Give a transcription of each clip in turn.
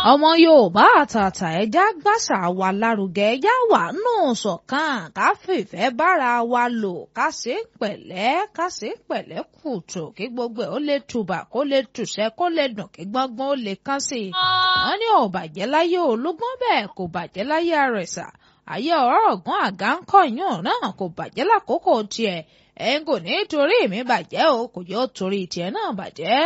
ọmọ yorùbá àtàtà ẹja gbàṣà wa lárugẹ ẹja wà nù ṣọ̀kan ká fìfẹ́ bára wa lò ká ṣe pẹ̀lẹ́ ká ṣe pẹ̀lẹ́ kùtù kí gbogbo ẹ̀ ó lè tùbà kó lè tùṣẹ́ kó lè dùn kí gbọ́ngbọ́n ó lè kán sí i. wọ́n ní ò bàjẹ́ láyé olúgbọ́n bẹ́ẹ̀ kò bàjẹ́ láyé àrẹ̀sà ayé ọ̀rọ̀ ọ̀gbọ́n àga ń kọ̀yún náà kò bàjẹ́ lákòókò tiẹ̀ ẹ̀ ń kò ní torí mi bàjẹ́ o kò yóò torí tiẹ̀ náà bàjẹ́.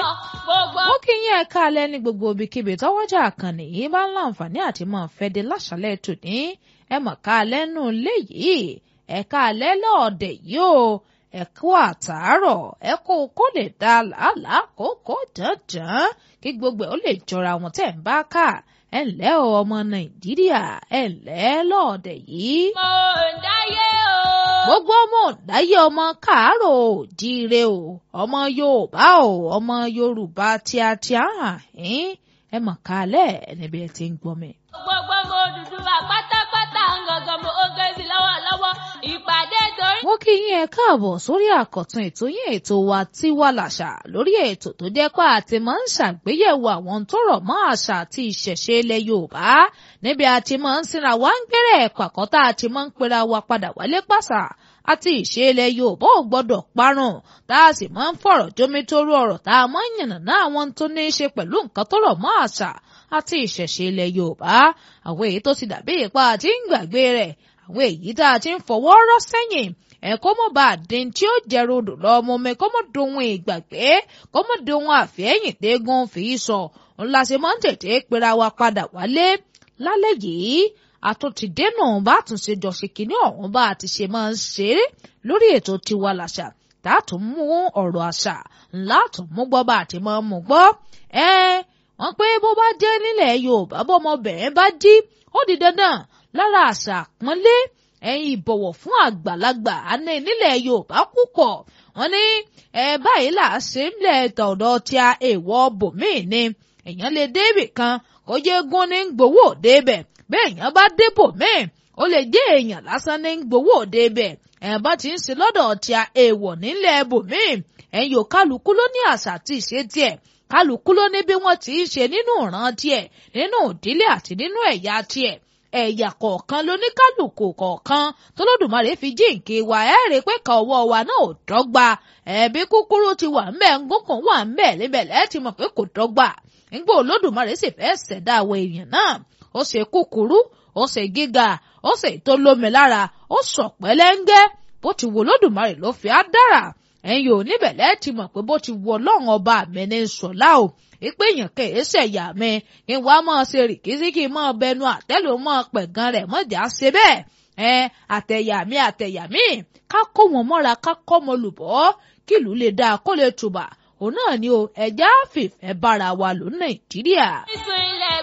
ó kí yín ẹ káalẹ́ ní gbogbo ibikíbi tọ́wọ́jà àkànnì yìí bá ń láǹfààní àti máa fẹ́ de láṣálẹ̀ tòní ẹ mọ̀ káalẹ́ nù léyìí ẹ káalẹ́ lọ́ọ̀dẹ̀ yìí o ẹ kú àtàárọ̀ ẹ kó kó lè da làálàá kókó dandan kí gbogbo ẹ ó lè jọra wọn tẹ̀ ń bá kà ẹ ǹlẹ́ o ọmọ nàìjíríà ẹ ǹlẹ́ lọ́ọ̀dẹ̀ yìí. mo ń dáyé o. gbogbo ọmọ ọ̀dáyé ọmọ káàárọ̀ òjíire o ọmọ yorùbá o ọmọ yorùbá tíátíá hàn ẹ mọ̀ kálẹ̀ níbi ẹ ti ń gbọ́ mi. gbogbo mo dúdú wa pátápátá ń gangan mo ó gé sí lọ́wọ́lọ́wọ́ ìpàdé torí. mo kí yín ẹ káàbọ̀ sórí àkọ́tún ètò yín ètò wa Tiwa Làṣà lórí ètò tó jẹ́ pé àti máa ń ṣàgbéyẹ̀wò àwọn tó rọ̀ mọ́ àṣà àti ìṣẹ̀ṣe ilẹ̀ Yorùbá níbi àti máa ń sinra wá ń gbẹ́rẹ̀ pàkọ́tà àti máa ń pera wa padà wálé pàṣà àti ìṣe ilẹ̀ Yorùbá ò gbọ́dọ̀ parun tá a sì máa ń fọ̀rọ̀ jómítóró ọ̀rọ̀ tá a máa ń yànnàná àwọn tó ní í ṣe pẹ̀lú nǹkan tó rọ̀ mọ́ àṣà àti ìṣẹ̀ṣe ilẹ̀ Yorùbá àwọn èyí tó ti dàbí ipa àti ń gbàgbé rẹ̀ àwọn èyí tá a ti ń fọwọ́ rọ́ sẹ́yìn ẹ kó mọ̀ bá a dín tí ó jẹ́ rodò lọ́mọ mi kó mọ̀ dohun ìgbàgbé kó mọ̀ dohun àfẹ́yìn dégun fi sọ ńlá ṣe máa ń tètè pera wa padà wálé lálẹ́ yìí àtúntìdénà bá tún ṣe jọ ṣe kínní ọ̀hún bá a ti ṣe máa ń ṣe é lórí ètò Tiwa Làṣà tá a tún mú ọ̀rọ̀ àṣà ńlá tún mú gbọ́ bá a ti máa mú gbọ́ ẹ wọ́n pé bó bá jẹ́ nílẹ̀ Yorùbá bọ́mọbìnrin bá jí ó di dandan lára àṣà àpọ́nlé ẹ̀yin ìbọ̀wọ̀ fún àgbàlagbà àní nílẹ̀ Yorùbá púpọ̀ wọ́n ní ẹ báyìí là á ṣe ń lẹ̀ tọ̀dọ̀ tí a èèwọ̀ bòmíì ni èèyàn lè débì kan kó jẹ́ gún ní gbowó débẹ̀ bẹ́ẹ̀ èèyàn bá débò míì ó lè jẹ́ èèyàn lásán ní gbowó débẹ̀ ẹ̀ bá ti ń ṣe lọ́dọ̀ tí a èèwọ̀ nílẹ̀ bòmíì ẹ̀yin ò kálukú ló ní àṣà àti ìṣe tiẹ̀ kálukú ló ní bí wọ́n ti ń ṣe nínú ìran tiẹ̀ nínú ìdílé àti nínú ẹ̀yà tiẹ̀ ẹ̀yà kọ̀ọ̀kan lóníkálùkù kọ̀ọ̀kan tọ́lọ́dùmarè fi jíǹkì wa ẹ̀ rí pé ká ọwọ́ wa náà ò dọ́gba ẹ̀bí kúkúrú ti wà ńbẹ̀ ngúnkùn wà ńbẹ̀ níbẹ̀ lẹ́ẹ̀ ti mọ̀ pé kò dọ́gba nígbà olódùmarè sì fẹ́ ṣẹ̀dá àwọn èèyàn náà ó ṣe kúkúrú ó ṣe gíga ó ṣe tó lómi lára ó sọ pẹ́lẹ́ńgẹ́ bó ti wo olódùmarè ló fi á dára ẹ̀yin ò níbẹ̀ lẹ́ẹ̀ ti mọ̀ pé bó ti wo ọlọ́run ọba mi ní sọ̀lá o ìpè èèyàn kèé ṣẹ̀yà mi kí n wá máa ṣe rìkísí kí n máa bẹnu àtẹ́lù máa pẹ̀gàn rẹ̀ mọ́jà ṣe bẹ́ẹ̀ ẹ àtẹ̀yà mi àtẹ̀yà mi ká kó wọn mọ́ra ká kọ́ mọ lùbọ́ kí ìlú lè dáa kó lè tùbà òun náà ni o ẹ̀já fìfẹ́ bára wa lò Nàìjíríà. ìsìn